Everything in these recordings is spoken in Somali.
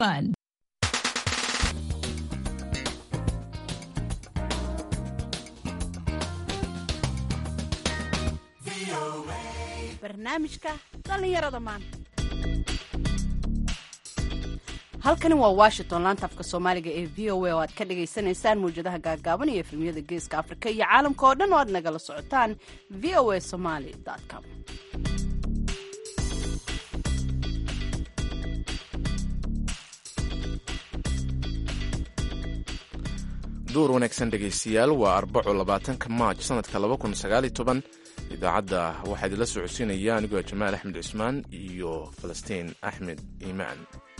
fun. barnaamijka dhallinyarada maanta halkani waa washington laanta afka soomaaliga ee v o a oo aad ka dhagaysanaysaan mawjadaha gaagaaban iyo efemyada geeska afrika iyo caalamka oo dhan oo aad nagala socotaan v o a somaly com duur wanaagsan dhegaystayaal waa arbaco labaatanka maaj sanadka laba kun sagaaliyo toban idaacadda waxaa idinla socodsiinaya anigoo jamaal axmed cusmaan iyo falastiin axmed iimaan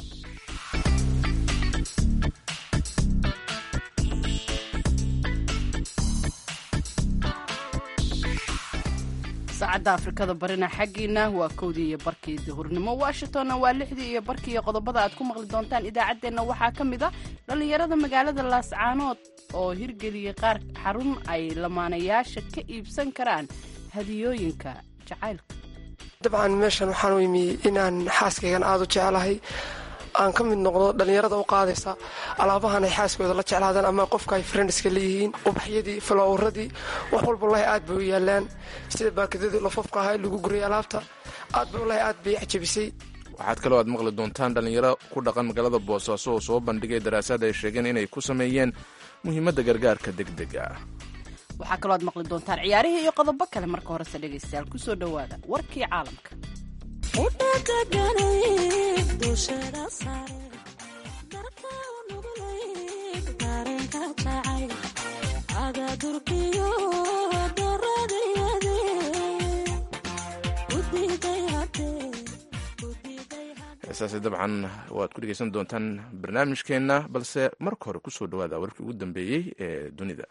saacadda afrikada barina xaggiina waa kowdii iyo barkii duhurnimo washingtonna waa lixdii iyo barkii iyo qodobada aad ku maqli doontaan idaacaddeenna waxaa ka mid a dhallinyarada magaalada laascaanood oo hirgeliyey qaar xarun ay lamaanayaasha ka iibsan karaan hadiyooyinka jacaylka dabcan meeshan waxaan u imi inaan xaaskaygan aada u jeclahay aan ka mid noqdo dhallinyarada u qaadaysa alaabahan ay xaaskooda la jeclaadaan ama qofka ay friendska leeyihiin ubaxyadii falowradii wax walba walahi aad bay u yaalaan sida baakadadii lafafka ahaa lagu gurayay alaabta aad ba walahi aad bay cajabisay waxaad kaloo aad maqli doontaan dhallinyaro ku dhaqan magaalada boosaaso oo soo bandhigay daraasaad ay sheegeen inay ku sameeyeen muhiimadda gargaarka degdega ah waxaa kaloo aad maqli doontaan ciyaarihii iyo qodobo kale marka horese dhegaystayaal kusoo dhowaada warkii caalamka heesaasi dabcan waad ku dhegaysan doontaan barnaamijkeenna balse marka hore kusoo dhowaada warkii ugu dambeeyey ee dunida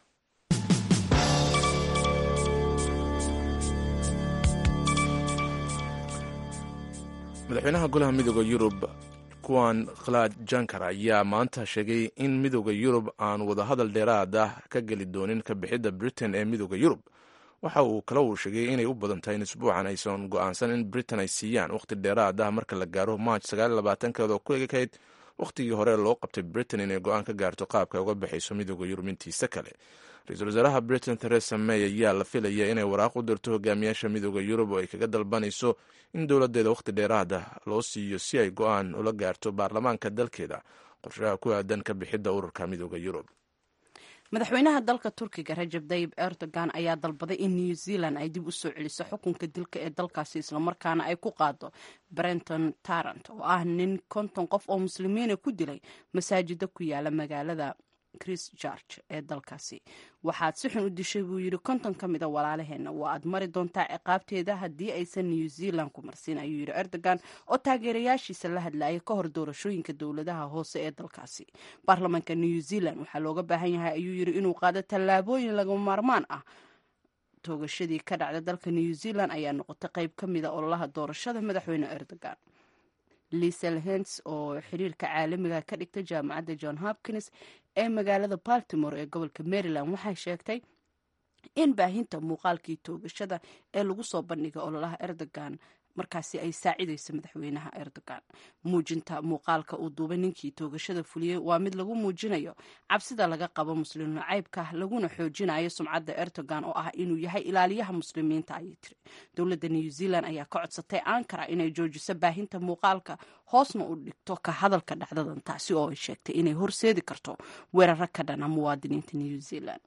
madaxweynaha golaha midooda yurub kuwan khalad jankar ayaa maanta sheegay in midooda yurub aan wadahadal dheeraad ah ka geli doonin ka bixidda britain ee midooda yurub waxa uu kale uu sheegay inay u badan tahay in isbuucan aysan go'aansan in britain ay siiyaan wakhti dheeraad ah marka la gaaro march sagaalabaatankeeda oo ku egekayd wakhtigii hore loo qabtay britain inay go'aan ka gaarto qaabka ay uga baxayso midooda yurub intiisa kale ra-iisul wasaaraha britain theresa may ayaa la filaya inay waraaq u dirto hogaamiyaasha midooda yurub oo ay kaga dalbanayso in dowladeeda wakhti dheeraad ah loo siiyo si ay go'aan ula gaarto baarlamaanka dalkeeda qorshaha ku aadan ka bixidda ururka midooda yurub madaxweynaha dalka turkiga rajab tayib erdogan ayaa dalbaday in new zealand ay dib u soo celiso xukunka dilka ee dalkaasi islamarkaana ay ku qaado brenton tarant oo ah nin konton qof oo muslimiina ku dilay masaajida ku yaala magaalada chris george ee dalkaasi waxaad si xun u dishay buu yidhi konton ka mida walaalaheenna waa aad mari doontaa ciqaabteeda haddii aysan new zealand ku marsiin ayuu yidhi erdogan oo taageerayaashiisa la hadlayay ka hor doorashooyinka dowladaha hoose ee dalkaasi baarlamaanka new zealand waxaa looga baahan yahay ayuu yidhi inuu qaado tallaabooyin lagama maarmaan ah toogashadii ka dhacda dalka new zealand ayaa noqotay qayb ka mida ololaha doorashada madaxweyne erdogan lisel hens oo xiriirka caalamiga ka dhigta jaamacadda john hopkins ee magaalada baltimore ee gobolka maryland waxay sheegtay in baahinta muuqaalkii toogashada ee lagu soo bandhigay ololaha erdogan markaasi ay saacidayso madaxweynaha erdogan muujinta muuqaalka uu duubay ninkii toogashada fuliyey waa mid lagu muujinayo cabsida laga qabo muslim nacaybka laguna xoojinayo sumcadda erdogan oo ah inuu yahay ilaaliyaha muslimiinta ayay tiri dowladda new zealand ayaa ka codsatay ankara inay joojiso baahinta muuqaalka hoosna u dhigto ka hadalka dhacdadan taasi oo ay sheegtay inay horseedi karto weeraro ka dhana muwaadiniinta new zealand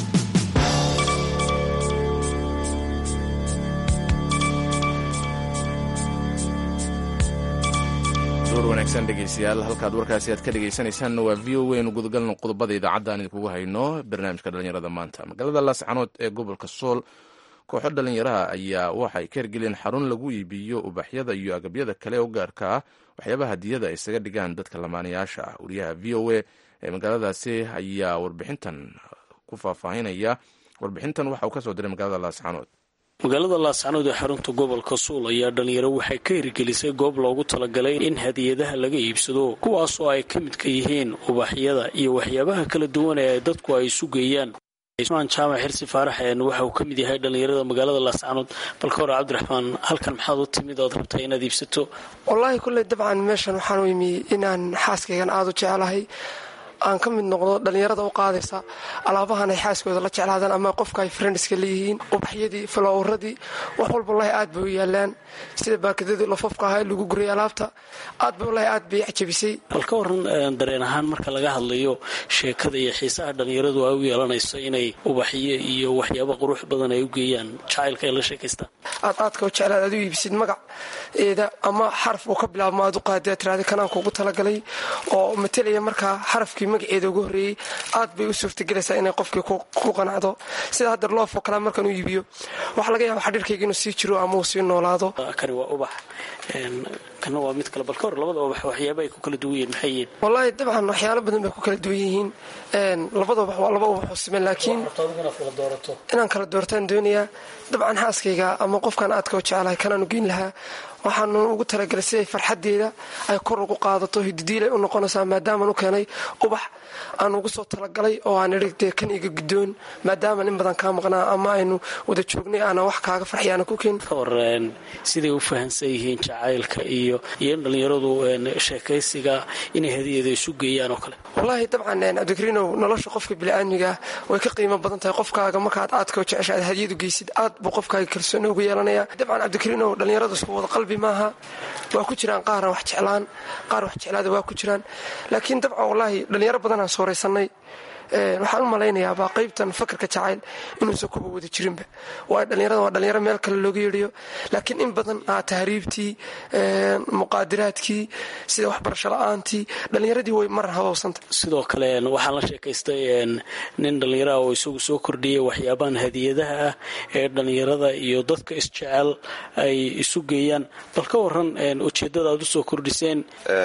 duur wanaagsan dhegaystayaal halkaad warkaasi aad ka dhegaysanaysaanna waa v o waynu gudagalno qodobada idaacadda aan idinkugu hayno barnaamijka dhallinyarada maanta magaalada laascanood ee gobolka sool kooxo dhallinyaraha ayaa waxay ka hergeleen xarun lagu iibiyo ubaxyada iyo agabyada kale oo gaarka ah waxyaabaha hadiyada ay isaga dhigaan dadka lamaanayaasha ah wariyaha v o a ee magaaladaasi ayaa warbixintan ku faahfaahinaya warbixintan waxa uu ka soo diray magaalada laascanood magaalada laascanood ee xarunta gobolka suul ayaa dhalinyaro waxay ka hirgelisay goob loogu talagalay in hadiyadaha laga iibsado kuwaasoo ay ka midka yihiin ubaxyada iyo waxyaabaha kala duwan ee dadku ay isu geeyaan cusmaan jaamac xirsi faarax waxa uu ka mid yahay dhallinyarada magaalada laascanood balka hore cabdiraxmaan halkan maxaad u timid ood rabtaa inaad iibsato wallaahi kulley dabcan meeshan waxaan u imi inaan xaaskaygan aada u jeclahay aan ka mid noqdo dhallinyarada u qaadaysa alaabahan ay xaaskooda la jeclaadaan ama qofka ay friendiska leeyihiin ubaxyadii falowradii wax walba wallaahi aad bay u yaalaan sida baakadadii lafafka ahaa lagu guriyay alaabta aad bay wallaahi aad bay cajabisay bal ka waran dareen ahaan marka laga hadlayo sheekada iyo xiisaha dhallinyaradu ay u yeelanayso inay ubaxyo iyo waxyaabo qurux badan ay u geeyaan jacaylka ay la sheekaystaan aad aadka u jeclaad aad u iibsid magaceeda ama xaraf uu ka bilaabmo aad u qaadee tiraada kanaan kuugu talagalay oo matelaya markaa xarafkii magaceeda ugu horreeyey aad bay u suurtagelaysaa inay qofkii ku qanacdo sida hadda loofoo kale markaan u iibiyo waxaa laga yaaba xadhiirkayga inuu sii jiro ama uu sii noolaado kani waa ubax kana waa mid kale bal ka hor labada ubax waxyaaba ay ku kala duwan yihiin maxay yihiin wallaahi dabcan waxyaalo badan bay ku kala duwan yihiin labada ubax waa laba ubax oo siman laakiin inaan kala doortaan doonayaa dabcan xaaskayga ama qofkaan aadka u jeclahay kanaanu geyn lahaa waxaanu ugu talagalay siday farxadeeda ay kor ugu qaadato hididiilay u noqonaysaa maadaamaan u keenay ubax aan ugu soo talagalay oo aan idhi dee kan iga guddoon maadaamaan in badan kaa maqnaa ama aynu wada joognay aanan wax kaaga farxiyaana ku keen ka hor siday u fahansan yihiin jacaylka iyo iyo in dhallinyaradu sheekaysiga inay hadiyada isu geeyaan oo kale wallaahi dabcan cabdikariinow nolosha qofka bini'aadmiga way ka qiimo badan tahay qofkaaga markaad aadka u jecesha aad hadiyadu geysid aad buu qofkaaga kalsooni ugu yeelanaya dabcan cabdikariinow dhallinyaradu isku wada qalbi maaha waa ku jiraan qaarna wax jeclaan qaar wax jeclaada waa ku jiraan laakiin dabcan wallaahi dhallinyaro badanaan sooraysanay waxaan u malaynayaabaa qaybtan fakarka jacayl inuusan kuba wada jirinba waayo dhallinyarada waa dhalinyaro meel kale looga yeedhiyo laakiin in badan tahriibtii muqaadiraadkii sida waxbarasho la-aantii dhallinyaradii way mar habowsanta sidoo kale waxaan la sheekaystay nin dhallinyaraha oo isagu soo kordhiyay waxyaabahan hadiyadaha ah ee dhallinyarada iyo dadka isjecel ay isu geeyaan bal ka waran ujeeddada aad u soo kordhiseen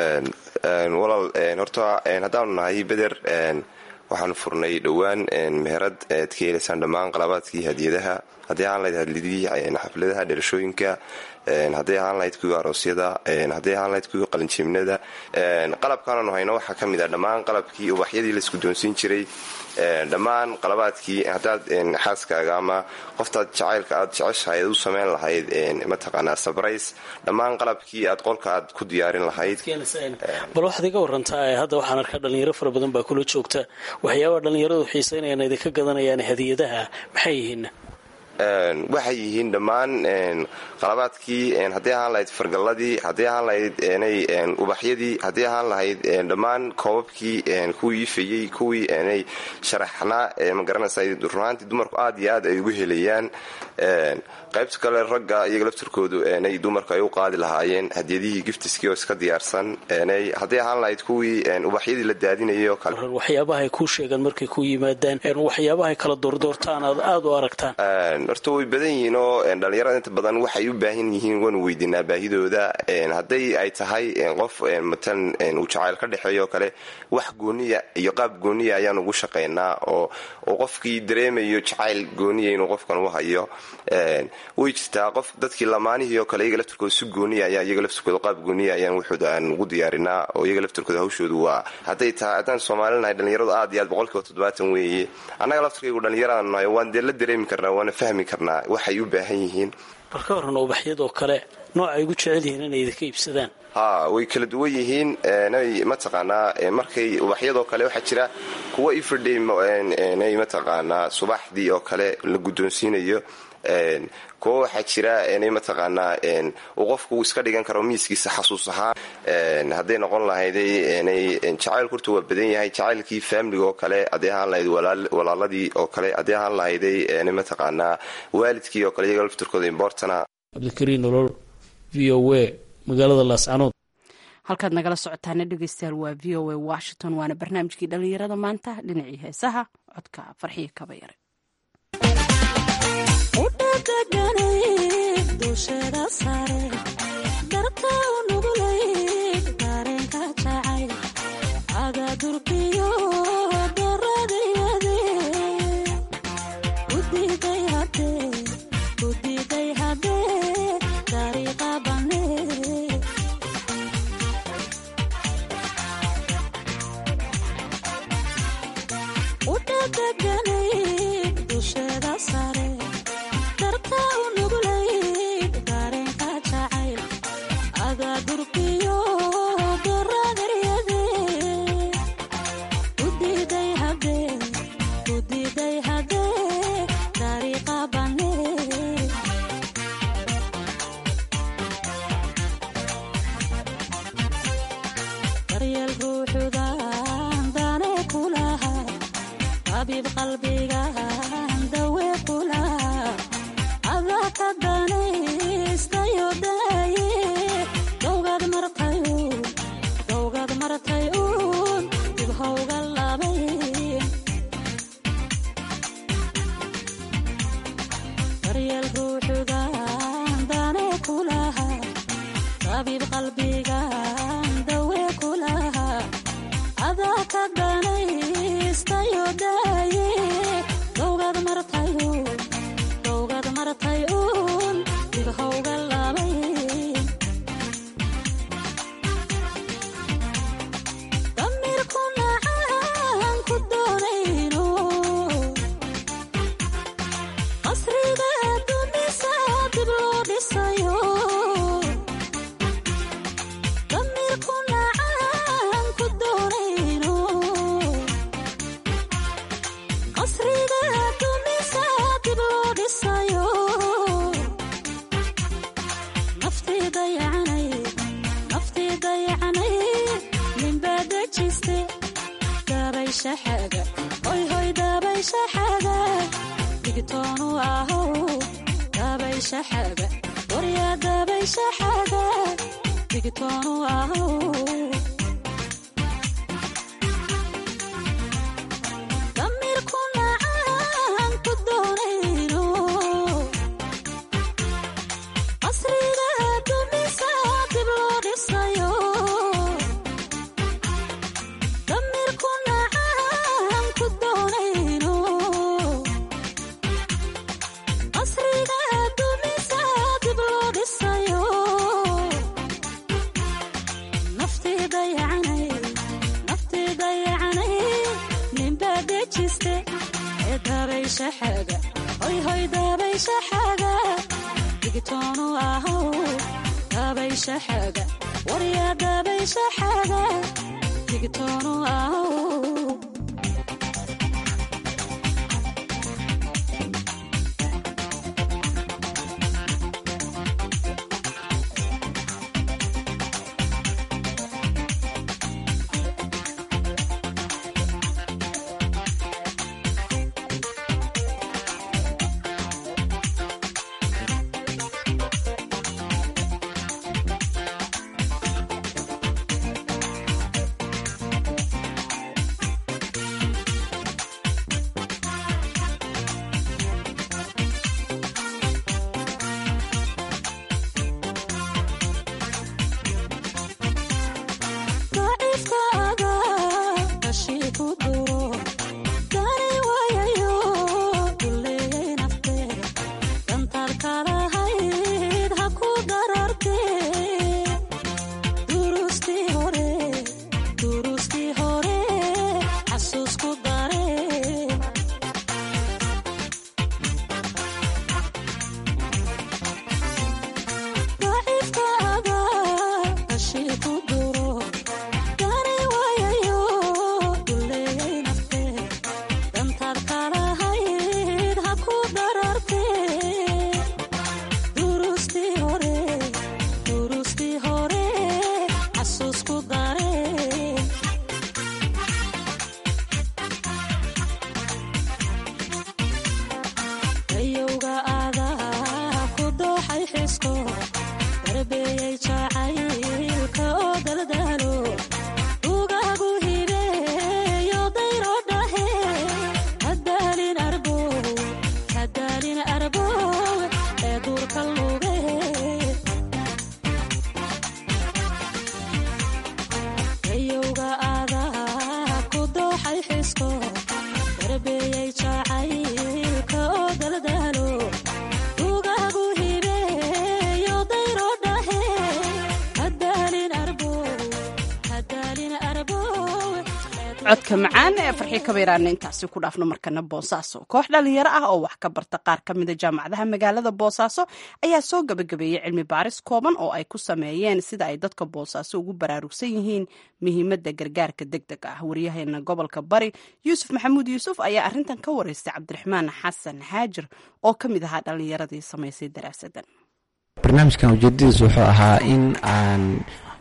walaal horta haddaanu nahay beder waxaanu furnay dhowaan meherad aad ka helaysaan dhammaan qalabaadkii hadiyadaha hadday ahaan lahayd hadlidii xafladaha dhalashooyinka hadday ahaan lahayd kuwii aroosyada hadday ahaan lahayd kuwii qalinjiimnada qalabkaananu hayno waxaa ka mid ah dhammaan qalabkii ubaxyadii la isguddoonsiin jiray dhammaan qalabaadkii haddaad xaaskaaga ama qoftaad jacaylka aad jeceshahay u samayn lahayd mataqaanaa sabrays dhammaan qalabkii aad qolka aad ku diyaarin lahayd bal waxaad iga warantaa hadda waxaan arkaa dhalinyaro fara badan baa kula joogta waxyaabaa dhallinyaradu xiisaynayaan idinka gadanayaan hadiyadaha maxay yihiin waxay yihiin dhammaan qalabaadkii hadday ahaan lahayd fargalladii hadday ahaan lahayd ubaxyadii hadday ahaan lahayd dhammaan koobabkii kuwii ifayey kuwii nay sharaxnaa magaranaysa runaantii dumarku aad iyo aad ay ugu helayaan qaybta kale ragga iyaga laftirkoodu nay dumarku ay u qaadi lahaayeen hadiyadihii giftiskii oo iska diyaarsan nay hadday ahaan lahayd kuwii ubaxyadii la daadinayay oo kale waxyaabahay kuu sheegaan markay ku yimaadaan waxyaabahay kala doordoortaan aad aad u aragtaan horta way badan yihiin oo dhallinyarada inta badan waxay u baahan yihiin waanu weydiinaa baahidooda hadday ay tahay qof matalan uu jacayl ka dhexeeyo oo kale wax gooniya iyo qaab gooniya ayaan ugu shaqaynaa oo qofkii dareemayo jacayl gooniya inuu qofkan u hayo way jirtaa qof dadkii lamaanihii oo kale iyaga laftirkooda si gooniya ayaa iyaga laftirkooda qaab gooniya ayaan wuxuuda aan ugu diyaarinaa oo iyaga laftirkooda hawshoodu waa hadday tahay haddaan soomaalinahay dhallinyaradu aad iyo aad boqolkiiba toddobaatan weeye annaga laftirkaygu dhallinyaradan nahay waan dee la dareemi karnaa waana fahmi karnaa waxay u baahan yihiin bal ka waran ubaxyadoo kale nooc ay ugu jecel yihiin inay idinka iibsadaan ha way kala duwan yihiin nay mataqaanaa markay ubaxyadoo kale waxaa jira kuwa everyday nay mataqaanaa subaxdii oo kale la guddoonsiinayo kuwa waxaa jira nay mataqaanaa uu qofku iska dhigan karo miiskiisa xasuus ahaan hadday noqon lahayday nay jacaylku horta waa badan yahay jacaylkii faamiliga oo kale hadday ahaan lahayd walaaladii oo kale hadday ahaan lahayday nay mataqaanaa waalidkii oo kale iyaga laftirkooda imbortana cabdikariin nolol v o a magaalada laascanood halkaad nagala socotaana dhegeystayaal waa v o a washington waana barnaamijkii dhallinyarada maanta dhinacii heesaha codka farxiyo kaba yare udhagaganay daryeel ruuxudan dane kulaha habiib qalbigan dawe kulaha adaa ka danaystayo daaye dowgad martay dowgad martay uun dib howga labay daryeel ruuxudan dane kulaha habiib qalbigan dawe kulaha adaa ka danaystayo daaye dowgad martay dowgad martay uun dib howga labay damirku nacaan ku doonayno qasriga dumisa dib loo dhisayo damirku nacaan ku doonayno qasriga dumisa dib loo dhisayo naftii dayacanay naftii dayacanay ninbaa dejiste dabaysha xaga hoy hoy dabaysha xaga digtoonu ahow dabaysha xaga waryaa dabaysha xaga digtoonu ahow damirku nacaan ku doonayno qasriga dumisa dib loo dhisayo damirku nacaan ku doonayno qasriga dumisa dib loo dhisayo naftii dayacanay naftii dayacanay ninbaa dejiste ee dabaysha xaga hoy hoy dabaysha xaga digtoonu ahow dabaysha xaga waryaa dabaysha xaga digtoonu ahow daciifkaaga qashii ku duro gari waayayo duleeyay naftee dantaadka lahayd ha ku darartee durustii hore durustii hore xasuus ku daree daciifkaaga qashii ku duro gari waayayo duleeyay naftee dantaadka lahayd ha ku darartee durustii hore durustii hore xasuus ku daree dayowga adaa ku dooxay xisko darbeeyey jacaylka oo daldalo ugaagu hibeeyo dayro dhahe hadaalin arbow hadaalin arbow ee duurka luge dayowga adaa ku dooxay xisko darbeeyey jacaylka oo daldalo ugaagu hibeeyo dayro dhahe hadaalin arbow hadaalin arbow codka macaan ee farxii kabayraana intaasi ku dhaafno markana boosaaso koox dhalinyaro ah oo wax ka barta qaar ka mida jaamacadaha magaalada boosaaso ayaa soo gabagabeeyey cilmi baaris kooban oo ay ku sameeyeen sida ay dadka boosaaso ugu baraarugsan yihiin muhiimadda gargaarka deg deg ah waryaheena gobolka bari yuusuf maxamuud yuusuf ayaa arintan ka wareystay cabdiraxmaan xasan haajir oo ka mid ahaa dhalinyaradii samaysay daraasadan barnaamijkan ujeedadiisu wuxuu ahaa in aan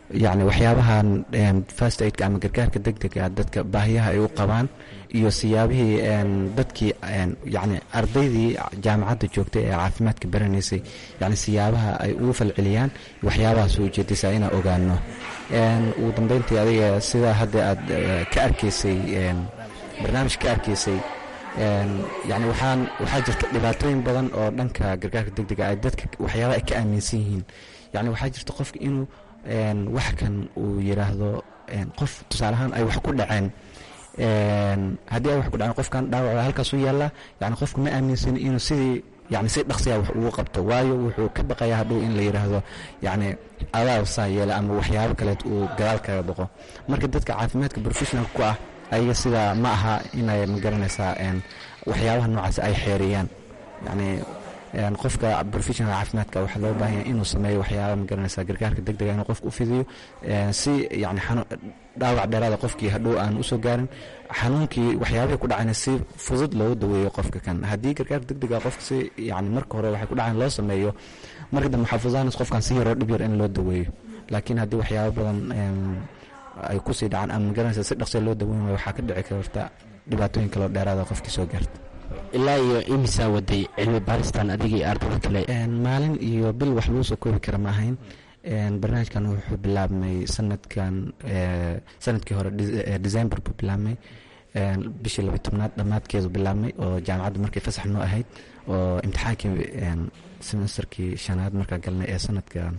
yacni waxyaabahan fast aidka ama gargaarka deg dega dadka baahiyaha ay u qabaan iyo siyaabihii dadkii yacni ardaydii jaamacadda joogtay ee caafimaadka baranaysay yacni siyaabaha ay ugu falceliyaan waxyaabaha soo ujeedaysaa inaan ogaano ugu dambeyntii adiga sidaa hadda aad ka arkaysay barnaamij ka arkaysay yani waxaan waxaa jirta dhibaatooyin badan oo dhanka gargaarka deg dega ay dadka waxyaaba ay ka aaminsan yihiin yani waxaa jirta qofka inuu wax kan uu yiraahdo qof tusaaleahaan ay wax ku dhaceen haddii ay wax ku dhaceen qofkan dhaawaca halkaas u yaallaa yani qofka ma aaminsan inuu sidii yani si dhaqsiya wax ugu qabto waayo wuxuu ka baqayaa hadhow in la yidhaahdo yani adaa saa yeela ama waxyaabo kaleed uu gadaal kaga dhaqo marka dadka caafimaadka professionalka ku ah ayaga sidaa ma aha inay magaranaysaa waxyaabaha noocaas ay xeeriyaan yani qofka professional caafimaadka waxaa loo baahanya inuu sameeyo waxyaaba magaranaysa gargaarka deg dega inuu qofka u fidiyo si yani dhaawac dheeraada qofkii hadhow aan usoo gaarin xanuunkii waxyaabihii ku dhacayna si fudud loogu daweeyo qofka kan haddii gargaarka deg dega qofka si yani marka hore waxay ku dhacayn loo sameeyo marka dambe waxaa fududaanaysa qofkan si yaroo dhib yar in loo daweeyo laakiin haddii waxyaaba badan ay kusii dhacaan ama magaranaysa si dhaqsiya loo daweyn waayo waxaa ka dhici karta dhibaatooyin kaloo dheeraada qofkii soo gaarta ilaa iyo imisaa waday cilmi baaristan adigii ardada kale maalin iyo bil wax lagu soo koobi kara ma ahayn barnaamijkan wuxuu bilaabmay sanadkan sanadkii hore december buu bilaabmay bishii labiy tobnaad dhammaadkeedu bilaabmay oo jaamacadda markay fasax noo ahayd oo imtixaankii semesterkii shanaad markaa galnay ee sanadkan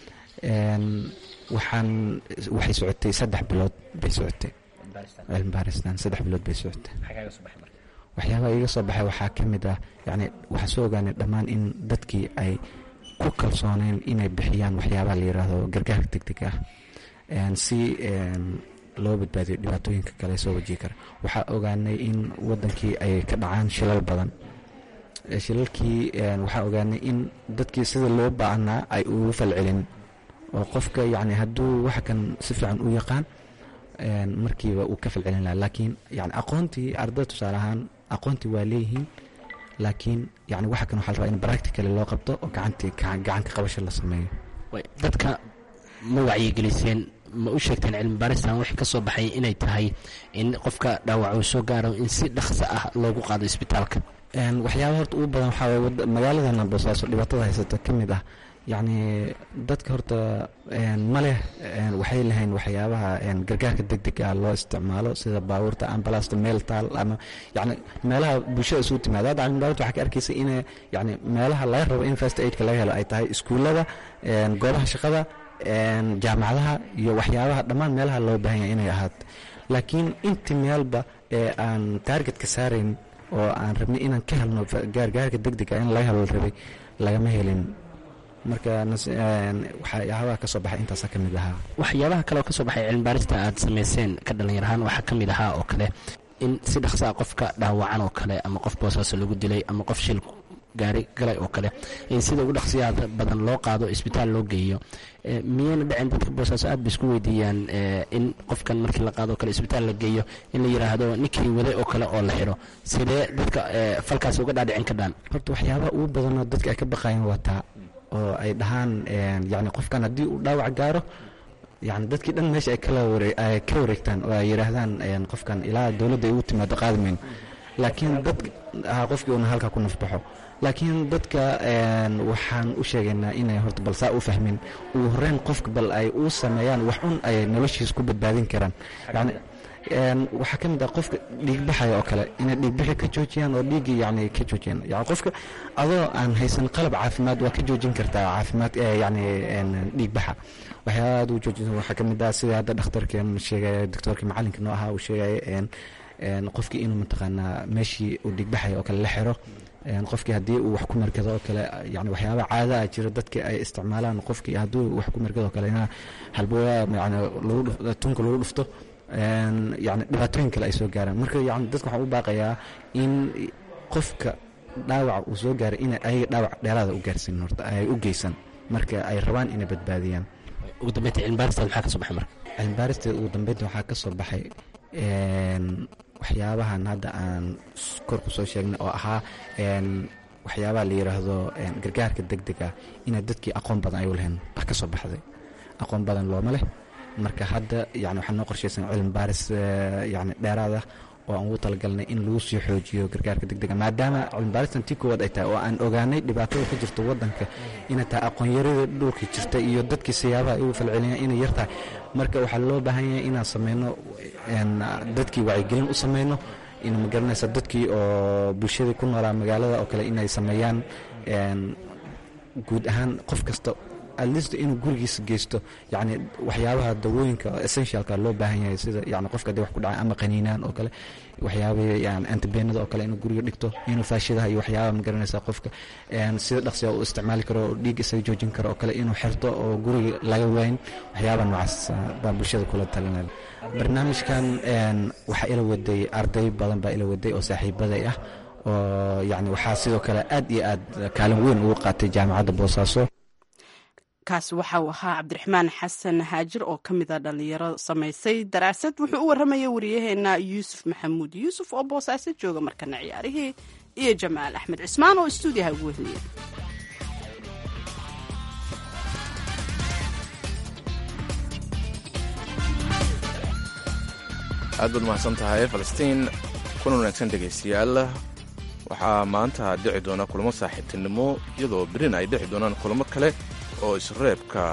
waxaan waxay socotay saddex bilood bay socotay cilmi baaristan saddex bilood bay socotay waxyaabaha iga soo baxay waxaa ka mid ah yani waxaa soo ogaanay dhammaan in dadkii ay ku kalsooneen inay bixiyaan waxyaabaha la yiraahdo gargaarka deg deg ah si loo badbaadiyo dhibaatooyinka kale soo wajihi kara waxaa ogaanay in wadankii ay ka dhacaan shilal badan shilalkii waxaa ogaanay in dadkii sida loo baahnaa ay ugu falcelin oo qofka yani hadduu wax kan si fiican u yaqaan markiiba uu ka falcelin laha laakiin yani aqoontii ardada tusaale ahaan aqoontii waa leeyihiin laakiin yani waxa kan waxa la rabaa in practically loo qabto oo gacantii gacanka qabasho la sameeyo dadka ma wacyigeliseen ma u sheegteen cilmi baaristan wixii ka soo baxay inay tahay in qofka dhaawac uu soo gaaro in si dhaqso ah loogu qaado isbitaalka waxyaaba horta ugu badan waxaa waye magaaladana boosaaso dhibaatada haysata ka mid ah yacni dadka horta ma leh waxay lahayn waxyaabaha gargaarka deg deg ah loo isticmaalo sida baabuurta ambalasta meel taal ama yani meelaha bulshada isugu timaada hadda cilmibaarid waxaa ka arkaysa in yani meelaha laga rabo in first aidka laga helo ay tahay iskuullada goobaha shaqada jaamacadaha iyo waxyaabaha dhammaan meelaha loo baahanya inay ahaato laakiin inti meelba ee aan taargetka saarayn oo aan rabnay inaan ka helno gaargaarka deg dega in laga helo rabay lagama helin marka waxyaabaha ka soo baxay intaasa ka mid ahaa waxyaabaha kale oo ka soo baxay cilmibaarista aad samayseen ka dhallinyar ahaan waxaa ka mid ahaa oo kale in si dhaqsaa qofka dhaawacan oo kale ama qof boosaaso lagu dilay ama qof shil gaari galay oo kale in sida ugu dhaqsiyaha badan loo qaado isbitaal loo geeyo miyayna dhicin dadka boosaaso aad bay isku weydiiyaan in qofkan markii la qaado o kale isbitaal la geeyo in la yidhaahdo ninkii waday oo kale oo la xidho sidee dadka falkaas uga dhaadhicin ka dhaan horta waxyaabaha ugu badanoo dadka ay ka baqayeen waa taa oo ay dhahaan yani qofkan haddii uu dhaawac gaaro yani dadkii dhan meesha ay ay ka wareegtaan oo ay yidhaahdaan qofkan ilaa dowladda ay ugu timaado qaadimayno laakiin dadka qofkii uuna halkaa ku nafbaxo laakiin dadka waxaan u sheegaynaa inay horta bal saa u fahmin ugu horeyn qofka bal ay u sameeyaan wax un ay noloshiisa ku badbaadin karaan yani waxaa ka mid ah qofka dhiigbaxaya oo kale inay dhiigbixi ka joojiyaan oo dhiiggii yani ka joojiyaan yani qofka adoo aan haysan qalab caafimaad waa ka joojin kartaa caafimaad yani dhiigbaxa waxyaaba aad u joojin waxaa ka mid ah sida hadda dhakhtarkeen sheegaya doctoorkii macalinka noo ahaa uu sheegaya qofkii inuu mataqaanaa meeshii uu dhiigbaxaya oo kale la xiro qofkii haddii uu wax ku markado oo kale yani waxyaaba caada ah jira dadkii ay isticmaalaan qofkii hadduu wax ku markado oo kale ina halbowaa yani tunka lagu dhufto yani dhibaatooyin kale ay soo gaaraan marka yani dadka waxaan u baaqayaa in qofka dhaawaca uu soo gaaray in ayaga dhaawac dheeraada u gaarsiin horta ay u geysan marka ay rabaan inay badbaadiyaan ugu dambeynta cilmibaarista maxaa ka soo baxay marka cilmibaarista ugu dambeynta waxaa ka soo baxay waxyaabahan hadda aan kor ku soo sheegnay oo ahaa waxyaabaha la yidhaahdo gargaarka deg deg ah inay dadkii aqoon badan ay u lahayn wax ka soo baxday aqoon badan looma leh marka hadda yani waxaa noo qorshaysan cilmi baaris yani dheeraad ah oo aan ugu talagalnay in lagu sii xoojiyo gargaarka degdega maadaama cilmibaaristan tii koowaad ay tahay oo aan ogaanay dhibaatada ka jirta wadanka inay tahay aqoonyarada dhulka jirta iyo dadkii siyaabaha ay ugu falceliyaan inay yar tahay marka waxaa loo baahan yahay inaan sameyno dadkii wacyigelin u sameyno in magaranaysa dadkii oo bulshadii ku noolaa magaalada oo kale inay sameeyaan guud ahaan qof kasta atleast inuu gurigiisa geysto yani waxyaabaha dawooyinka essentialka loo baahan yahay sida yani qofka hadii wax ku dhacay ama qaniinaan oo kale waxyaabahii yani antibenada oo kale inuu guriga dhigto inuu faashidaha iyo waxyaabaha magaranaysa qofka sida dhaqsiga uu isticmaali karo oo dhiig isaga joojin karo oo kale inuu xirto oo guriga laga waayn waxyaabaha noocaas baa bulshada kula talinaya barnaamijkan waxaa ila waday arday badan baa ila waday oo saaxiibaday ah oo yani waxaa sidoo kale aad iyo aad kaalin weyn ugu qaatay jaamacadda boosaaso kaasi waxa uu ahaa cabdiraxmaan xasan haajir oo ka mida dhalinyaro samaysay daraasad wuxuu u warramaya wariyaheena yuusuf maxamuud yuusuf oo boosaaso jooga markana ciyaarihii iyo jamaal axmed cismaan oo istuudiyaha ugu wehliya aad baad mahadsan tahay falastiin kuna wanaagsan dhegaystayaal waxaa maanta dhici doona kulamo saaxiibtinimo iyadoo berina ay dhici doonaan kulamo kale oo isreebka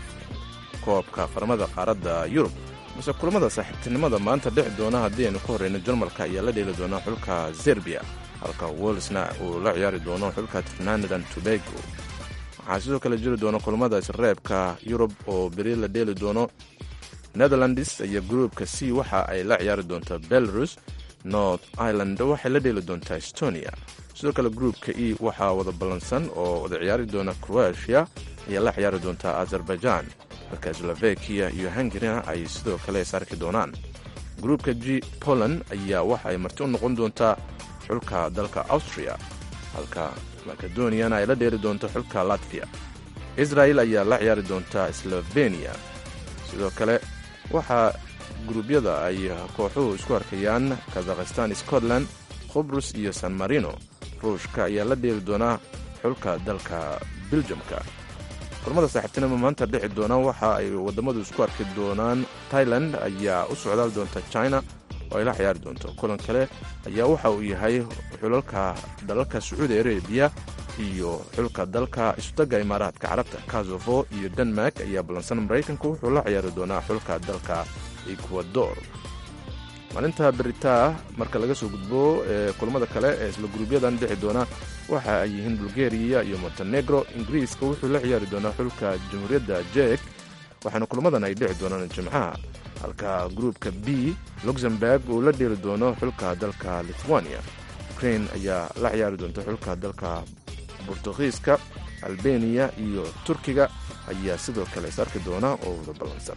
koobka qaramada qaaradda yurub balse kulamada saaxiibtinimada maanta dhici doona haddii aynu ka horreyno jarmalka ayaa la dheeli doonaa xulka zerbiya halka wolsna uu la ciyaari doono xulka trinanidan tobago waxaa sidoo kale jiri doona kulamada isreebka yurub oo beri la dheeli doono netherlands iyo gruupka c waxa ay la ciyaari doontaa belarus north ireland waxay la dheeli doontaa estonia sidoo kale gruupka e waxaa wada ballansan oo wada ciyaari doona croatia ayaa la ciyaari doontaa azerbaijan halka slovakiya iyo hungarina ay sidoo kale isarki doonaan gruupka g poland ayaa waxa ay marti u noqon doontaa xulka dalka austria halka makedoniana ay la dheeri doonto xulka latviya israel ayaa la ciyaari doontaa sloveniya sidoo kale waxaa guruubyada ay kooxuhu isku arkayaan kazakhistan scotland khubrus iyo san marino ruushka ayaa la dheeli doonaa xulka dalka biljamka kulamada saaxiibtinimo maanta dhici doona waxa ay wadamadu isku arki doonaan tailand ayaa u socdaal doonta china oo ay la ciyaari doonto kulan kale ayaa waxa uu yahay xulalka dalalka sacuudi arabiya iyo xulka dalka isutaga imaaraadka carabta kazofo iyo denmark ayaa ballansan maraykanku wuxuu la ciyaari doonaa xulka dalka ecuador maalinta beritaa marka laga soo gudbo ee kulamada kale ee isla guruubyadan dhici doona waxa ay yihiin bulgariya iyo montenegro ingiriiska wuxuu la ciyaari doonaa xulka jamhuuriyadda jek waxaana kulamadan ay dhici doonaan jimcaha halka gruupka b luxemburg uu la dheeli doono xulka dalka lithuania ukrain ayaa la ciyaari doonta xulka dalka bortugiiska albeniya iyo turkiga ayaa sidoo kale is arki doona oo wada ballansan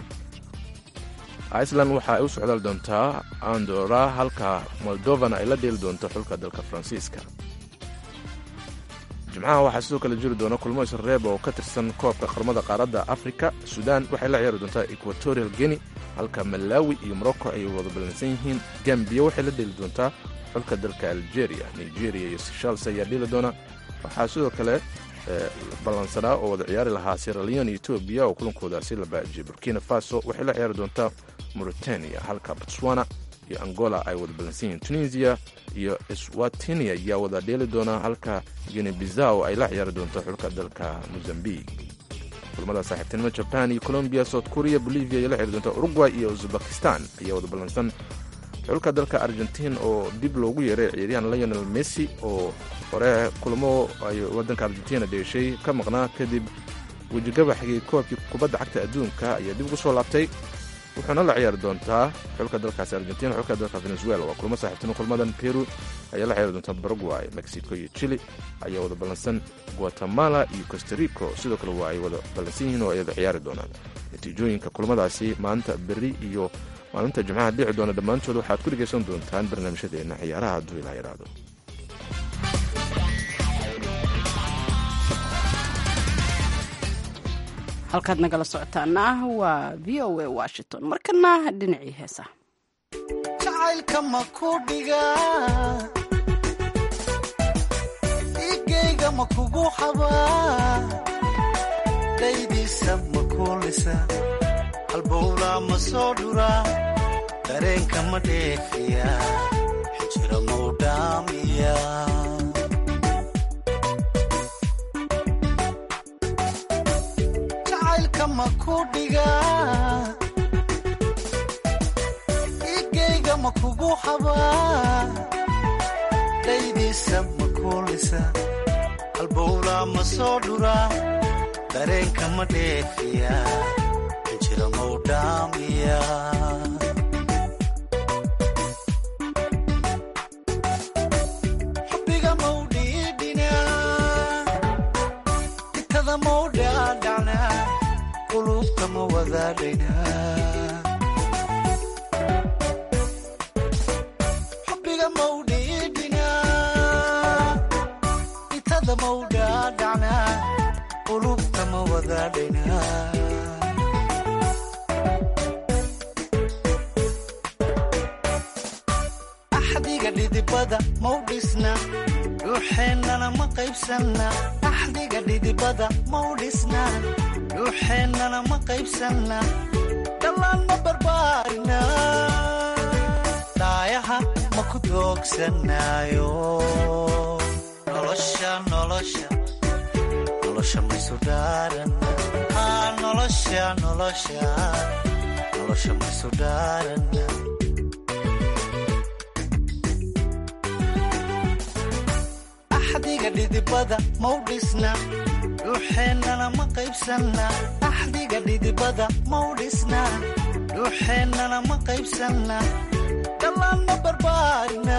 iceland waxa ay u socdaal doontaa andora halka moldovana ay la dheeli doonto xulka dalka faransiiska jimcaha waxaa sidoo kale jiri doona kulmo isreeb oo ka tirsan koobka qaramada qaaradda afrika sudan waxay la ciyaari doontaa equatorial guinea halka malawi iyo morocco ay wada ballansan yihiin gambiya waxay la dheeli doontaa xulka dalka algeria nigeria iyo seshals ayaa dheeli doona waxaa sidoo kale ballansanaa oo wada ciyaari lahaa siralion iyo etoobiya oo kulankoodaasi la baajiyay burkina faso waxay la ciyaari doontaa mauritania halka botswana iyo angola ay wada ballansan yihiin tunisia iyo swatini ayaa wada dheeli doona halka guine bizaw ay la ciyaari doonto xulka dalka mozambiq kulamada saaxiibtinimo jaban iyo colombiya south korea bolivia ayay la ciyaari doontaa uruguay iyo uzbekistan ayaa wada ballansan xulka dalka argentiin oo dib loogu yeeray ciyaaryahan lionel messi oo hore kulamo ay wadanka argentina dheeshay ka maqnaa kadib wejigabaxgii koobkii kubadda cagta adduunka ayaa dib ugu soo laabtay wuxuuna la ciyaari doontaa xulka dalkaasi argentina xulka dalka venezuela waa kulmo saaxiibtimo kulmadan peru ayaa la ciyaari doontaa paraguay mexico iyo chile ayaa wada ballansan guatemala iyo costarico sidoo kale waa ay wada ballansan yihiin oo ay wada ciyaari doonaan natiijooyinka kulmadaasi maanta berri iyo maalinta jimcaha dhici doona dhammaantood waxaad ku dhegaysan doontaan barnaamijyadeenna ciyaaraha hadduu ilaa yidhaahdo halkaad nagala socotaana waa v o a washington markana dhinacii heesa jacaylka ma ku dhigaa igayga ma kugu xabaa daydiisa ma kuulisa halbowlaa ma soo dhuraa dareenka ma dheefiya xijira mau dhaamiya jacaylka ma ku dhigaa igayga ma kugu habaa dhaydiisa ma kuulisa halbowlaa ma soo dhuraa dareenka ma dheefiya xijira mau dhaamiya xubbiga mau dhiidhinaa itada mau dhaadhacnaa qulubta ma wadaadhaynaa xubbiga mau dhiidhinaa itada mau dhaadhacnaa qulubta ma wadaadhaynaa axdiga dhidibada mau dhisna dhuuxeennana ma qaybsanna axdiga dhidibada mau dhisna dhuuxeennana ma qaybsanna dhallaan ma barbaarina daayaha ma ku doogsanaayo nolosha nolosha nolosha maysu dhaaran aa nolosha nolosha nolosha maysu dhaaran axdiga dhidibada mau dhisna dhuuxeennana ma qaybsanna axdiga dhidibada mau dhisna dhuuxeennana ma qaybsanna dhallaan ma barbaarina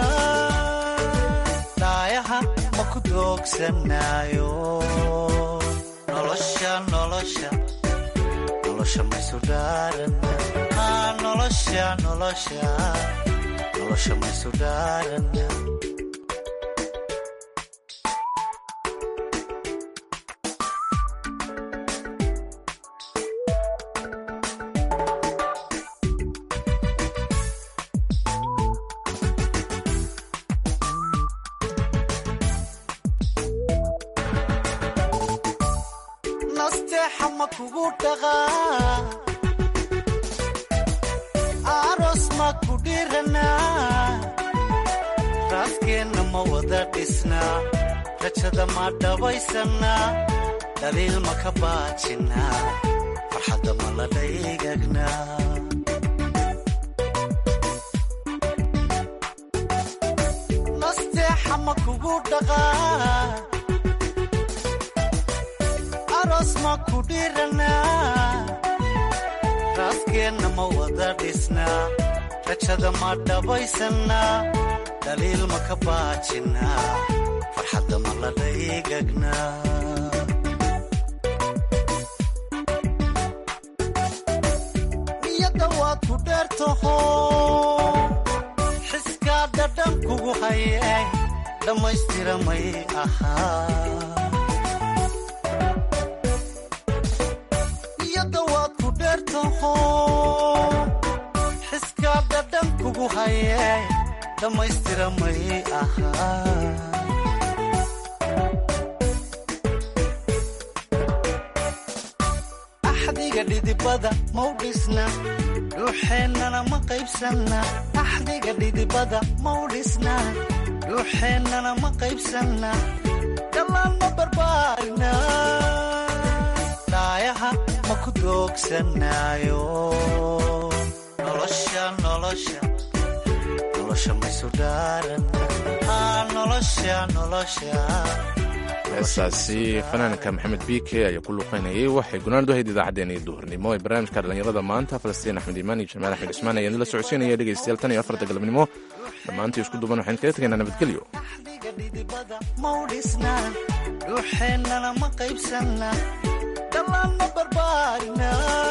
daayaha ma ku doogsanaayo nolosha nolosha nolosha maysu dhaaran aa nolosha nolosha nolosha maysu dhaaran nasteexa ma kugu dhaqaa aroos ma ku dhiranaa raaskeenna ma wada dhisnaa rajada ma dhabaysannaa dhaliil ma ka baajinnaa farxadda ma la dhaygagnaa nasteexa ma kugu dhaqaa aroos ma ku dhiranaa raaskeenna ma wada dhisnaa rajada ma dhabaysannaa dhaliil ma ka baajinnaa farxadda ma la dhaygagnaa niyadda waad ku dheertaho xiskaa dhadhan kugu hayee dhammaystira may ahaa niyadda waad ku dheertaho xiskaa dhadhan kugu hayee dhammaystira may ahaa axdiga dhidibada mau dhisna dhuuxeennana ma qaybsanna axdiga dhidibada mau dhisna dhuuxeennana ma qaybsanna dhallaan ma barbaarina daayaha ma ku doogsanaayo nolosha nolosha nolosha maysu dhaaran aa nolosha nolosha heestaasi fanaanka maxamed biike ayaa ku luuqeynayay waxay gunaanadu ahayd idaacaddeen iyo duhurnimo ee barnaamijka dhallinyarada maanta falastiin axmed iimaan iyo jamaal axmed cismaan ayaan idinla socodsiinaya dhegaystayaal tan iyo afarta galabnimo dhammaantii isku duban waxaan kaga tegaynaa nabadgelyo axdiga dhidibada mau dhisna dhuuxeennana ma qaybsanna dhallaan ma barbaarina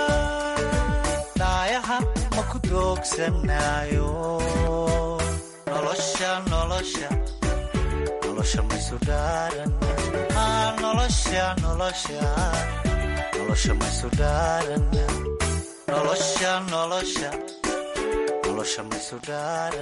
daayaha ma ku doogsanaayo nolosha nolosha nolosha maysu dhaaran aa nolosha nolosha nolosha maysu dhaaran nolosha nolosha nolosha maysu dhaaran